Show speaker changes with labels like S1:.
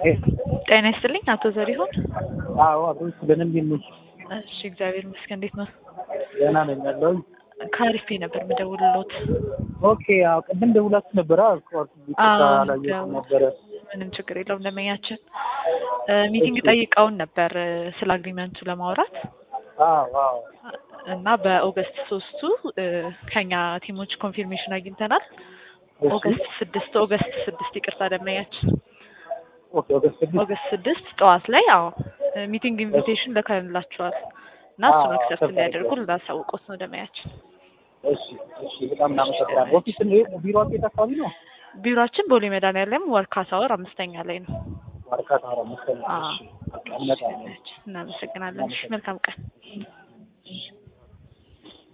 S1: ጤና ይስጥልኝ አቶ ዘሪሁን።
S2: አዎ አቶ በደንብ ይመች።
S1: እሺ እግዚአብሔር ይመስገን። እንዴት ነው?
S2: ደህና ነኝ ያለሁኝ።
S1: ከአሪፌ ነበር የምደውልሎት።
S2: ኦኬ አዎ ቅድም ደውላችሁ ነበረ አልኳት።
S1: አዎ፣
S2: አላየሁትም ነበረ።
S1: ምንም ችግር የለውም። ደንበኛችን ሚቲንግ ጠይቀውን ነበር ስለ አግሪመንቱ ለማውራት
S2: አዎ አዎ
S1: እና በኦገስት ሶስቱ ከኛ ቲሞች ኮንፊርሜሽን አግኝተናል።
S2: እሺ።
S1: ኦገስት ስድስት ኦገስት ስድስት ይቅርታ ደንበኛችን
S2: ኦኬ ኦገስት ስድስት
S1: ኦገስት ስድስት ጠዋት ላይ አዎ ሚቲንግ ኢንቪቴሽን ልከንላችኋል እና እሱን
S2: አዎ፣
S1: አክሰፕት
S2: አክሰፕት
S1: እንዲያደርጉ
S2: አድርገዋል።
S1: ልናሳውቆት ነው ደንበኛችን።
S2: እሺ እሺ በጣም እናመሰግናለን። ኦፊስ ነው ቢሮአችሁ የት አካባቢ ነው?
S1: ቢሮአችን ቦሌ መድኃኒዓለም ወርካ ታወር አምስተኛ ላይ ነው።
S2: ዋርካ ታራ መሰለኝ።
S1: አዎ።
S2: እሺ በቃ እንመጣለን።
S1: እናመሰግናለን። እሺ፣ መልካም ቀን።